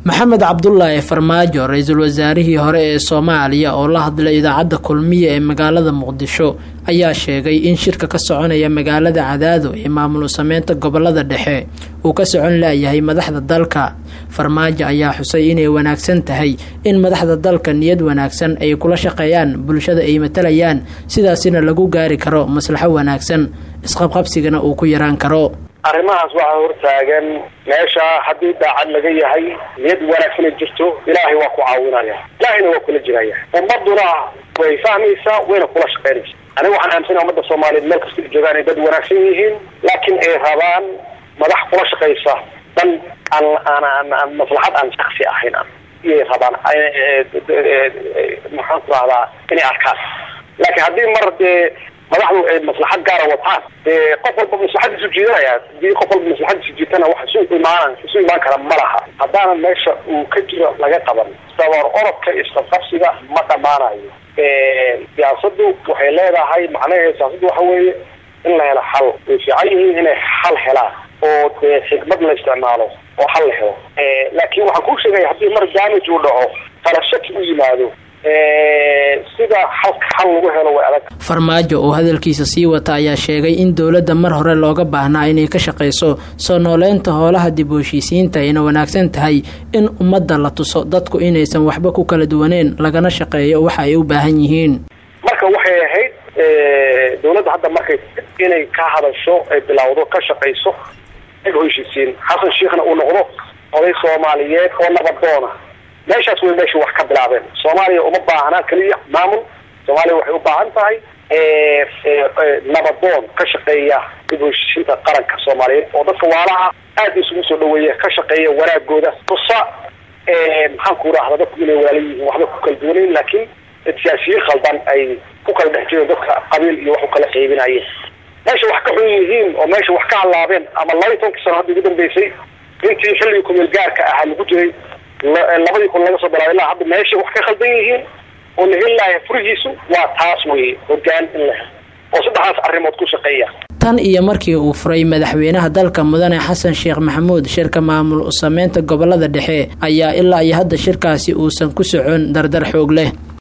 maxamed cabdulaahi farmaajo ra-iisul wasaarihii hore ee soomaaliya oo la hadlay idaacadda kulmiye ee magaalada muqdisho ayaa sheegay in shirka ka soconaya magaalada cadaado ee maamul sameynta gobolada dhexe uu ka socon laayahay madaxda dalka farmaajo ayaa xusay inay wanaagsan tahay in madaxda dalka niyad wanaagsan ay kula shaqeeyaan bulshada ay matalayaan sidaasina lagu gaari karo maslaxo wanaagsan isqabqabsigana uu ku yaraan karo arrimahaas waxaa hortaagan meesha haddii daacad laga yahay niyad wanaagsana jirto ilaahay waa ku caawinaya ilaahayna waa kula jiraya ummaduna way fahmaysaa wayna kula shaqaynaysa aniga waxaan aaminsana ummadda soomaaliyeed meel kasta joogaan ay dad wanaagsan yihiin laakiin ay rabaan madax kula shaqaysa dan aan aan aan maslaxad aan shaksi ahayn iyay rabaan maxaan ku rahdaa inay arkaan laakiin haddii mar dee madaxdu ay maslaxad gaara wataan dee qof walba maslaxadiisu jiidanaya hadii qof walba maslaxadiisu jiitana wax isu imaan isu imaan kara ma laha haddaana meesha uu ka jiro laga qaban sabar orodka isqabqabsiga ma dhammaanayo siyaasadu waxay leedahay macnaheed siyaasadu waxa weeye in la helo xal way fiican yihiin inay xal helaan oo dee xikmad la isticmaalo oo xal la helo laakiin waxaan kuu sheegaya haddii mar damage uu dhaco kala shaki u yimaado sida xalka xal lagu helo way adag farmaajo oo hadalkiisa sii wata ayaa sheegay in dowladda mar hore looga baahnaa inay ka shaqayso soo nooleynta hoolaha dib u heshiisiinta ayna wanaagsan tahay in ummadda la tuso dadku inaysan waxba ku kala duwaneen lagana shaqeeyo waxa ay u baahan yihiin marka waxay ahayd dowladda hadda markay inay ka hadasho ay bilowdo ka shaqayso dib u heshiisiin xasan sheekhna uu noqdo oday soomaaliyeed oo nabadoona meeshaas way meesha wax ka bilaabeen soomaaliya uma baahnaa keliya maamul soomaaliya waxay u baahan tahay nabadoon ka shaqeeya dib u heshiisiinta qaranka soomaaliyeed oo dadka waalaha aada isugu soo dhaweeya ka shaqeeya wanaagooda tusa maxaan ku rahda dadku inay walaala yihiin waxba ku kala duwanayn laakiin siyaasiyiin khaldan ay ku kala dhex jireen dadka qabiil iyo wax u kala qaybinayeen meesha wax ka xun yihiin oo meesha wax ka halaabeen ama laba iyo tobankii sano hadda ugu dambeysay intii xilligii kumeel gaarka ahaa lagu jiray labadii kun laga soo bilaabay ilaa hadda meeshay wax ka khaldan yihiin oo la heli lahay furihiisu waa taas weye hogaan in la helo oo saddexdaas arrimood ku shaqeeya tan iyo markii uu furay madaxweynaha dalka mudane xasan sheekh maxamuud shirka maamul sameynta gobolada dhexe ayaa ilaa iyo hadda shirkaasi uusan ku socon dardar xoog leh